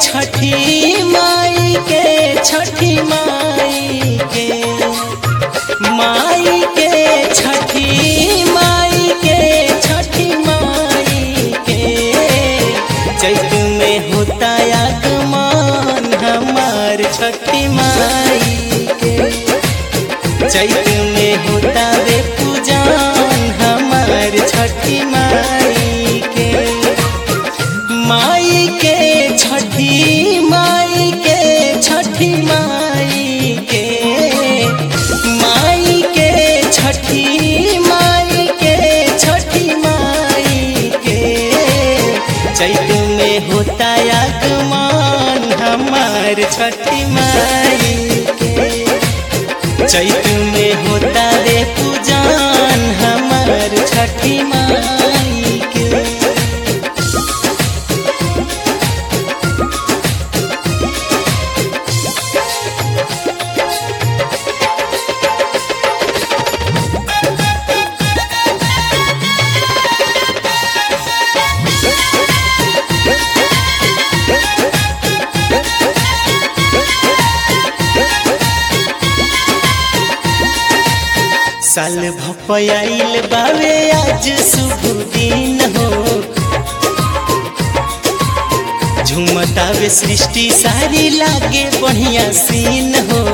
छठी माई के छठी माई के माई के छठी माई के छठी माई के चैत में होता आगमन हमार छठी माई के चैत में होता रे पूजन हमार छठी माई के माई के छठी माई के छठी माई के माई के छठी माई के छठी माई के चैत में होता आगमन हमार छठी माई के चैत में होता रे पूजन हमार छठी माई के साल भपयाइल बावे आज शुभ दिन हो झुमतावे सृष्टि सारी लागे बढ़िया सीन हो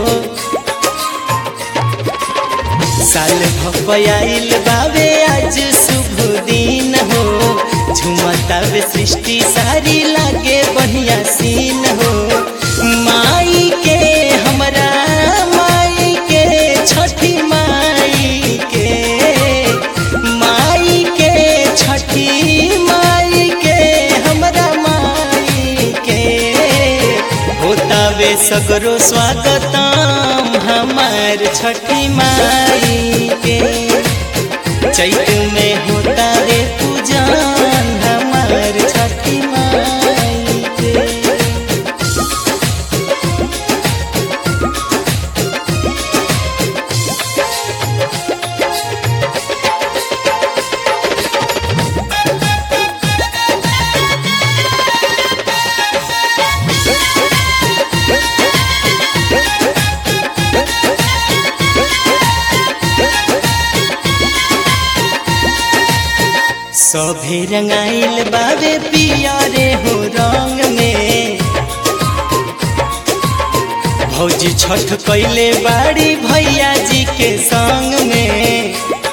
साल भपयाइल बावे आज शुभ दिन हो झुमतावे सृष्टि सारी लागे बढ़िया सीन हो माई के हमरा माई के छठी माई के माई के छठी माई के हमरा माई के होतावे सगरो स्वागतम हमार छठी माई के चैत में होता रे पूजन हमार छठी माई के सभे रंगाइल बाबे पियारे हो रंग में भौजी छठ कैले बाड़ी भैया जी के संग में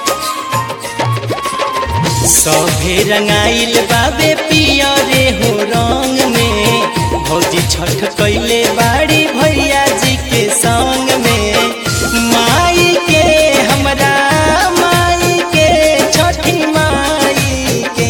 सभे रंगाइल बाबे पियारे हो रंग में भौजी छठ कैले बाड़ी भैया जी के संग में माई के हमरा माई के छठी माई के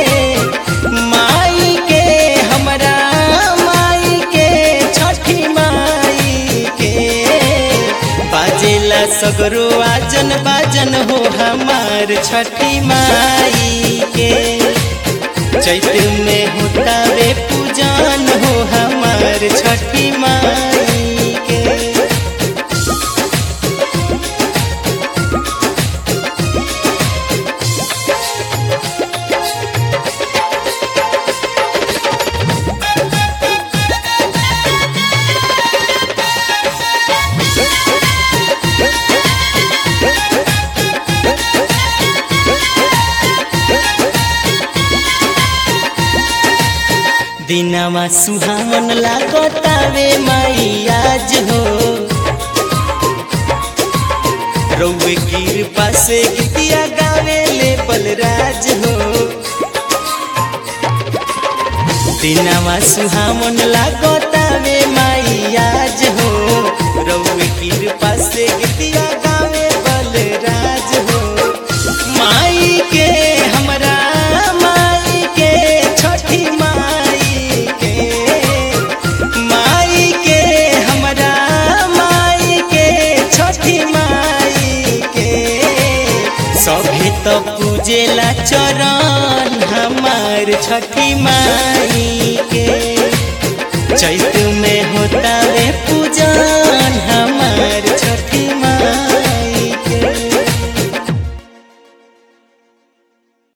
माई के हमरा माई के छठी माई के बाजेला सगरो आजन बाजन हो हमार छठी माई के चैत में होता रे पूजन हो हमार छठी माई के दिनवा सुहावन लागतावे माई आज हो रौवे कृपा से गीतिया गावे ले बलराज हो दिनवा सुहावन लागतावे माई आज हो रौवे कृपा से गीतिया गावे बलराज हो माई के हमरा माई के छठी माई के माई के हमरा माई के छठी माई के सभे तो पूजेला चरण हमार छठी माई के चैत